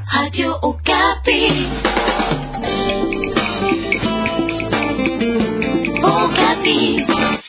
Radio Okapi. Okapi.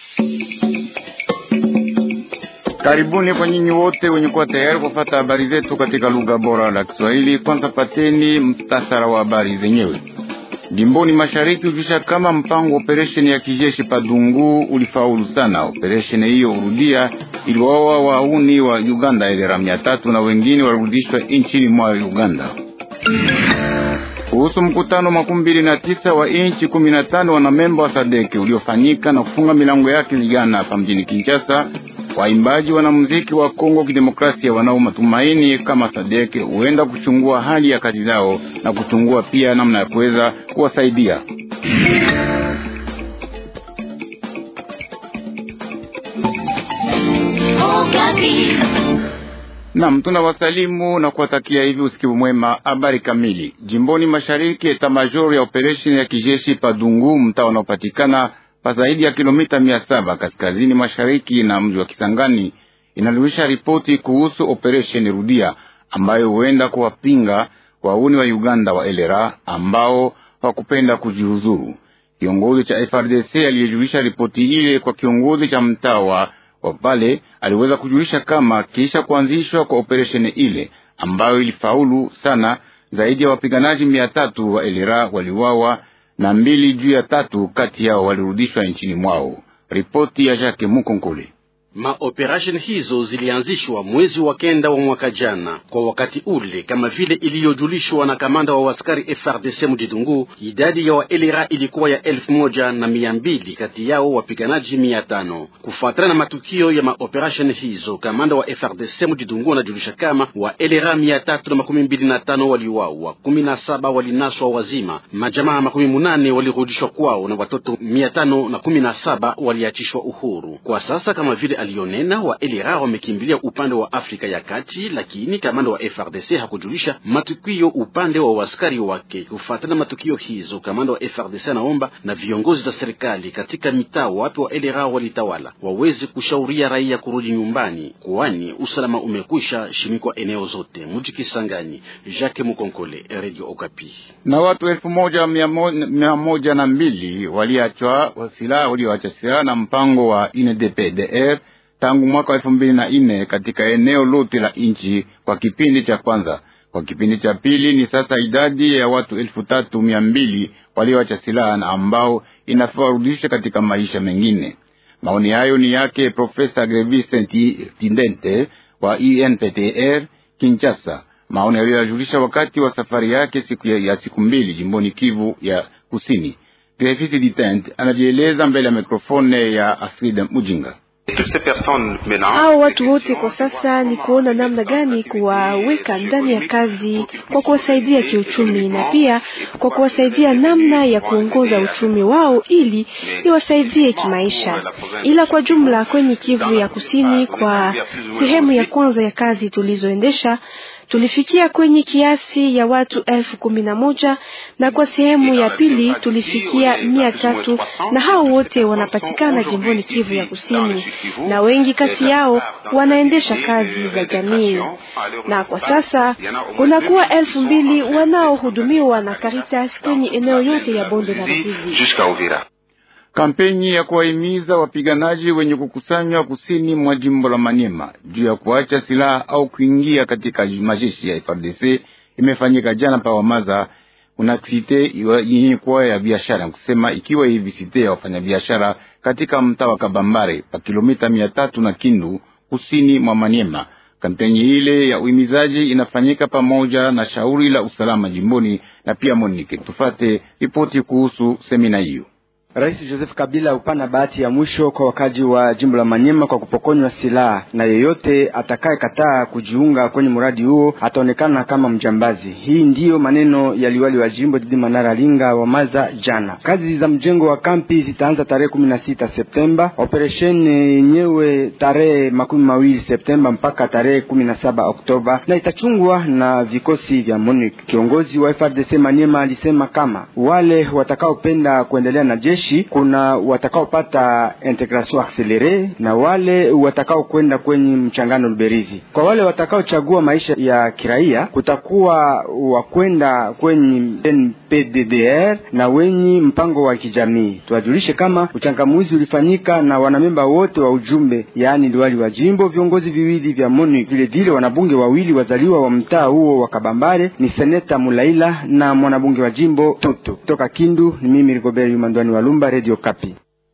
Karibuni kwa nyinyi wote wenye kuwa tayari kupata habari zetu katika lugha bora la Kiswahili. Kwanza pateni mtasara wa habari zenyewe. Jimboni mashariki ujusha kama mpango wa operesheni ya kijeshi Padungu ulifaulu sana. Operesheni hiyo urudia iliwaoa wauni wa Uganda elera mia tatu na wengine walirudishwa nchini mwa Uganda. Kuhusu mkutano makumi mbili na tisa wa inchi kumi na tano wanamemba wa Sadeke uliofanyika na kufunga milango yake jana hapa mjini Kinshasa, waimbaji wanamuziki wa Kongo Kidemokrasia wanao matumaini kama Sadeke huenda kuchungua hali ya kazi zao na kuchungua pia namna ya kuweza kuwasaidia. Okapi. Nam, tunawasalimu na kuwatakia hivi usikivu mwema. Habari kamili. Jimboni mashariki, eta major ya operesheni ya kijeshi Padungu, mtaa unaopatikana pa zaidi ya kilomita mia saba kaskazini mashariki na mji wa Kisangani, inaluisha ripoti kuhusu operesheni Rudia ambayo huenda kuwapinga wauni wa Uganda wa elera ambao hawakupenda kujihuzuru. Kiongozi cha FRDC aliyejulisha ripoti ile kwa kiongozi cha mtaa wa wa pale aliweza kujulisha kama kisha kuanzishwa kwa operesheni ile ambayo ilifaulu sana, zaidi ya wapiganaji mia tatu wa elera waliwawa na mbili juu ya tatu kati yao walirudishwa nchini mwao. Ripoti ya Jacques Mukonkole. Maoperasheni hizo zilianzishwa mwezi wa kenda wa mwaka jana. Kwa wakati ule, kama vile iliyojulishwa na kamanda wa askari FRDC Mudidungu, idadi ya waelera ilikuwa ya elfu moja na mia mbili kati yao wapiganaji mia tano. Kufuatana na matukio ya maoperasheni hizo, kamanda wa FRDC Mudidungu anajulisha kama waelera mia tatu na makumi mbili na tano waliwawa, kumi na saba walinaswa wazima, majamaa makumi munane walirudishwa kwao na watoto mia tano na kumi na saba waliachishwa uhuru. Kwa sasa kama vile alionena wa elera wamekimbilia upande wa Afrika ya Kati, lakini kamanda wa FRDC hakujulisha matukio upande wa waskari wake. Kufuatana matukio hizo, kamanda wa FRDC anaomba na viongozi za serikali katika mitaa wapi wa elera walitawala waweze kushauria raia kurudi nyumbani, kwani usalama umekwisha shimikwa eneo zote. Mji Kisangani, Jacques Mukonkole, Radio Okapi. Na watu elfu moja mia moja, mia moja na mbili waliachwa silaha walioacha silaha na mpango wa UNDPDR tangu mwaka wa elfu mbili na nne katika eneo lote la nchi kwa kipindi cha kwanza. Kwa kipindi cha pili ni sasa idadi ya watu elfu tatu mia mbili walioacha silaha na ambao inafaa warudishe katika maisha mengine. Maoni hayo ni yake Profesa Grevis Tindente wa INPTR Kinshasa, maoni aliyoyajulisha wakati wa safari yake siku ya, ya siku mbili jimboni Kivu ya Kusini. Grevis Tindente anajieleza mbele ya mikrofone ya Asrida Mujinga. Hao watu wote kwa sasa ni kuona namna gani kuwaweka ndani ya kazi kwa kuwasaidia kiuchumi na pia kwa kuwasaidia namna ya kuongoza uchumi wao ili iwasaidie kimaisha. Ila kwa jumla kwenye Kivu ya Kusini, kwa sehemu ya kwanza ya kazi tulizoendesha tulifikia kwenye kiasi ya watu elfu kumi na moja na kwa sehemu ya pili tulifikia mia tatu na hao wote wanapatikana jimboni Kivu ya Kusini, na wengi kati yao wanaendesha kazi za jamii, na kwa sasa kunakuwa elfu mbili wanaohudumiwa na Caritas kwenye eneo yote ya bonde la Ruzizi. Kampeni ya kuwahimiza wapiganaji wenye kukusanywa kusini mwa jimbo la Maniema juu ya kuacha silaha au kuingia katika majeshi ya FARDC imefanyika jana pa Wamaza una site yenye kuwa ya biashara kusema, ikiwa hivi site ya wafanyabiashara katika mtaa wa Kabambare pa kilomita mia tatu na Kindu kusini mwa Maniema. Kampeni ile ya uhimizaji inafanyika pamoja na shauri la usalama jimboni na pia Monike. Tufate ripoti kuhusu semina hiyo. Rais Joseph Kabila upana bahati ya mwisho kwa wakaji wa jimbo la Manyema kwa kupokonywa silaha, na yeyote atakayekataa kujiunga kwenye mradi huo ataonekana kama mjambazi. Hii ndiyo maneno ya liwali wa jimbo Didi Manara Linga wa Maza jana. Kazi za mjengo wa kampi zitaanza tarehe kumi na sita Septemba, operesheni yenyewe tarehe makumi mawili Septemba mpaka tarehe kumi na saba Oktoba, na itachungwa na vikosi vya MONUC. Kiongozi wa FRDC Manyema alisema kama wale watakaopenda kuendelea na jeshi watumishi, kuna watakaopata integration accelere na wale watakaokwenda kwenye mchangano Luberizi. Kwa wale watakaochagua maisha ya kiraia, kutakuwa wakwenda kwenye NPDDR na wenye mpango wa kijamii. Tuwajulishe kama uchangamuzi ulifanyika na wanamemba wote wa ujumbe, yaani liwali wa jimbo, viongozi viwili vya MONUC, vile vile wanabunge wawili wazaliwa wa mtaa huo wa Kabambare, ni seneta Mulaila na mwanabunge wa jimbo Tutu. Kutoka Kindu ni mimi Rigobert Yumandwani wa Lumba, Radio Kapi.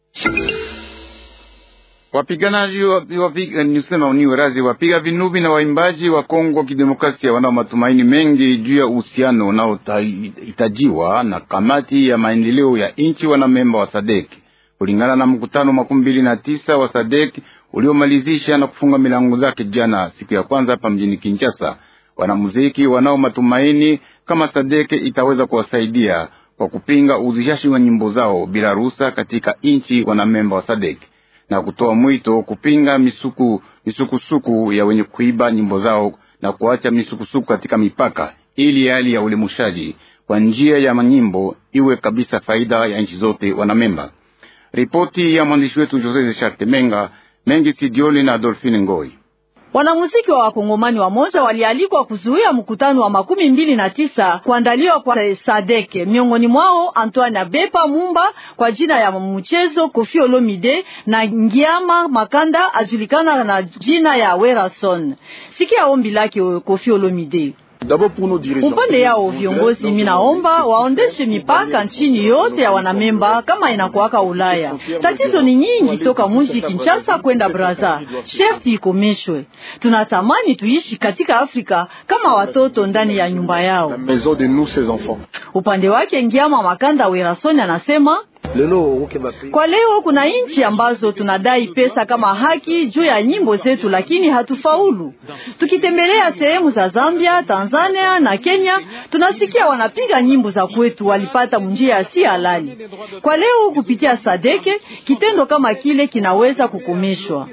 Wapiganaji wapiga nisema ni werazi wapiga vinubi na waimbaji wa Kongo Kidemokrasia wanao matumaini mengi juu ya uhusiano unaohitajiwa na kamati ya maendeleo ya nchi wanamemba wa Sadek kulingana na mkutano makumi mbili na tisa wa Sadek uliomalizisha na kufunga milango zake jana siku ya kwanza hapa mjini Kinshasa. Wanamuziki wanao matumaini kama Sadeke itaweza kuwasaidia kwa kupinga uuzishaji wa nyimbo zao bila ruhusa katika nchi wanamemba wa Sadek na kutoa mwito kupinga misuku misukusuku ya wenye kuiba nyimbo zao na kuacha misukusuku katika mipaka, ili hali ya ulimushaji kwa njia ya manyimbo iwe kabisa faida ya nchi zote wanamemba. Ripoti ya mwandishi wetu Jose Charte Menga mengi Sidioni na Adolfine Ngoi. Wanamuziki wa wakongomani wamoja walialikwa kuzuia mkutano wa makumi mbili na tisa kuandaliwa kwa Sadeke. Miongoni mwao Antoine Abepa Mumba kwa jina ya mchezo, Kofi Olomide na Ngiama Makanda ajulikana na jina ya Werason. Sikia ombi lake Kofi Olomide. Upande yao viongozi, minaomba waondeshe mipaka nchini yote ya wanamemba kama inakuwaka Ulaya. Tatizo ni nyingi toka mji Kinshasa kwenda Braza, sherti ikomeshwe. Tunatamani tuishi katika Afrika kama watoto ndani ya nyumba yao. Upande wake Ngiama Makanda Werasoni anasema kwa leo kuna nchi ambazo tunadai pesa kama haki juu ya nyimbo zetu, lakini hatufaulu. Tukitembelea sehemu za Zambia, Tanzania na Kenya, tunasikia wanapiga nyimbo za kwetu walipata njia si halali. Kwa leo kupitia Sadeke, kitendo kama kile kinaweza kukomeshwa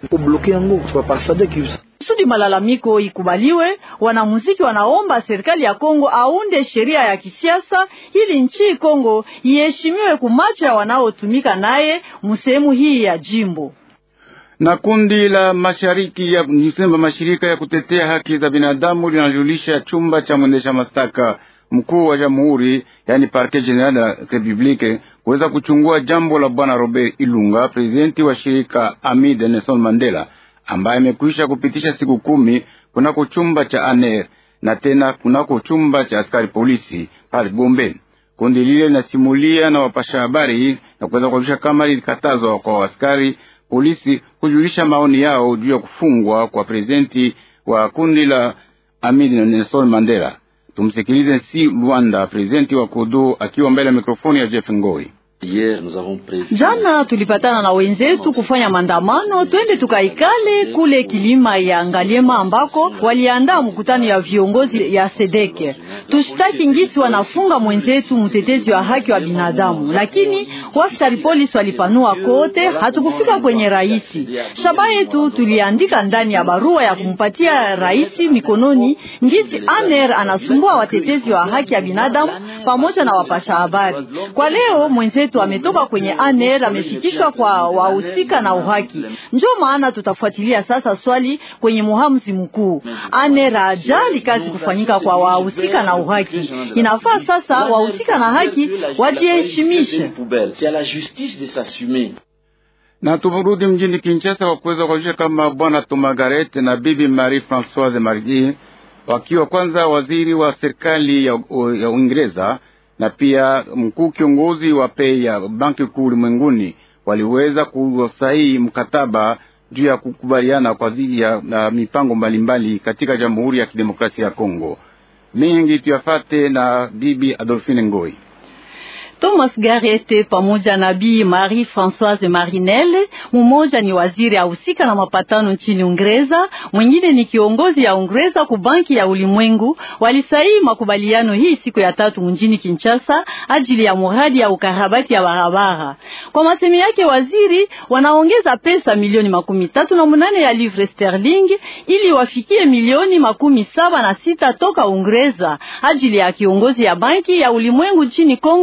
kusudi malalamiko ikubaliwe. Wanamuziki wanaomba serikali ya Kongo aunde sheria ya kisiasa ili nchi Kongo iheshimiwe kumacho ya wanaotumika naye msehemu hii ya jimbo na kundi la mashariki ya nisema mashirika ya kutetea haki za binadamu linajulisha chumba cha mwendesha mashtaka mkuu wa jamhuri, yani Parquet General de la Republique kuweza kuchungua jambo la bwana Robert Ilunga, presidenti wa shirika Ami de Nelson Mandela ambaye amekwisha kupitisha siku kumi kunako chumba cha aner na tena kunako chumba cha askari polisi pale Gombe. Kundi lile linasimulia na wapasha habari na kuweza kujulisha kama lilikatazwa kwa askari polisi kujulisha maoni yao juu ya kufungwa kwa prezidenti wa kundi la Amini Nelson Mandela. Tumsikilize si Rwanda, prezidenti wa Kodo akiwa mbele ya mikrofoni ya Jeff Ngoi. Jana tulipatana na wenzetu kufanya maandamano, twende tukaikale kule kilima ya Ngaliema ambako waliandaa mkutano ya viongozi ya Sedeke. Tushtaki ngisi wanafunga mwenzetu mtetezi wa haki wa binadamu, lakini waskari polisi walipanua kote, hatukufika kwenye raisi. Shaba yetu tuliandika ndani ya barua ya kumpatia raisi mikononi ngisi aner anasumbua watetezi wa haki ya binadamu pamoja na wapasha habari. Kwa leo mwenzetu ametoka kwenye aner amefikishwa kwa wahusika na uhaki. Ndio maana tutafuatilia sasa swali kwenye muhamuzi mkuu. Aner ajali kazi kufanyika kwa wahusika na uhaki. Inafaa sasa wahusika na haki wajiheshimishe. Na tumurudi mjini Kinshasa kwa kuweza kuonyesha kama bwana Tomagaret na bibi Marie Francoise Marie wakiwa kwanza waziri wa serikali ya, ya Uingereza na pia mkuu kiongozi wa pei ya banki kuu ulimwenguni waliweza kusaini mkataba juu ya kukubaliana kwa ajili ya na mipango mbalimbali katika Jamhuri ya Kidemokrasia ya Kongo. Mengi tuyafate na bibi Adolphine Ngoi. Thomas Garete pamoja na Bi Marie Françoise Marinelle, mmoja ni waziri ahusika na mapatano nchini Uingereza, mwingine ni kiongozi ya Uingereza ku banki ya ulimwengu, walisaini makubaliano hii siku ya tatu mjini Kinshasa ajili ya muradi ya ukarabati ya barabara. Kwa masemi yake waziri, wanaongeza pesa milioni makumi tatu na munane ya livre sterling ili wafikie milioni makumi saba na sita toka Uingereza ajili ya kiongozi ya banki ya ulimwengu nchini Kongo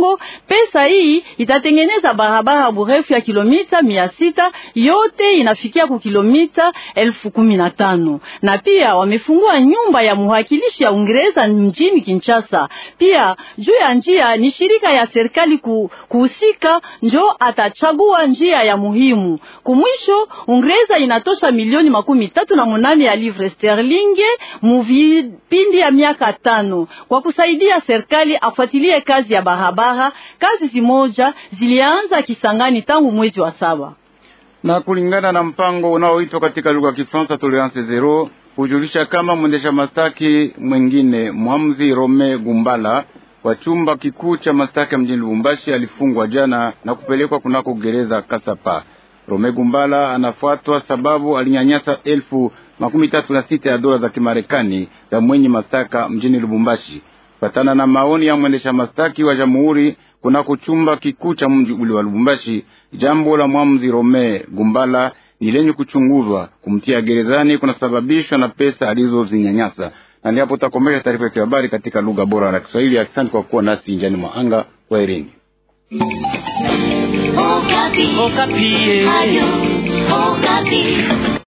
Pesa hii itatengeneza barabara burefu ya kilomita mia sita yote inafikia ku kilomita elfu kumi na tano na pia wamefungua nyumba ya muhakilishi ya Uingereza mjini Kinshasa. Pia juu ya njia ni shirika ya serikali kuhusika njo atachagua njia ya muhimu. Kumwisho Uingereza inatosha milioni makumi tatu na munane ya livre sterling mu vipindi ya miaka tano kwa kusaidia serikali afuatilie kazi ya barabara. Kazi zimoja zilianza Kisangani tangu mwezi wa saba na kulingana na mpango unaoitwa katika lugha ya Kifaransa tolerance zero, hujulisha kama mwendesha mastaki mwengine mwamzi Rome Gumbala wa chumba kikuu cha mastaki mjini Lubumbashi alifungwa jana na kupelekwa kunako gereza Kasapa. Rome Gumbala anafuatwa sababu alinyanyasa elfu makumi tatu na sita ya dola za Kimarekani za mwenye mastaka mjini Lubumbashi, patana na maoni ya mwendesha mastaki wa jamhuri kunako chumba kikuu cha mji ule wa Lubumbashi. Jambo la mwamzi Rome Gumbala ni lenye kuchunguzwa. Kumtia gerezani kunasababishwa na pesa alizozinyanyasa. Na ndipo takomesha taarifa ya habari katika lugha bora la Kiswahili. Asante kwa kuwa nasi njani mwa anga. Kwaherini. Okapi. Okapi. Ayo, Okapi.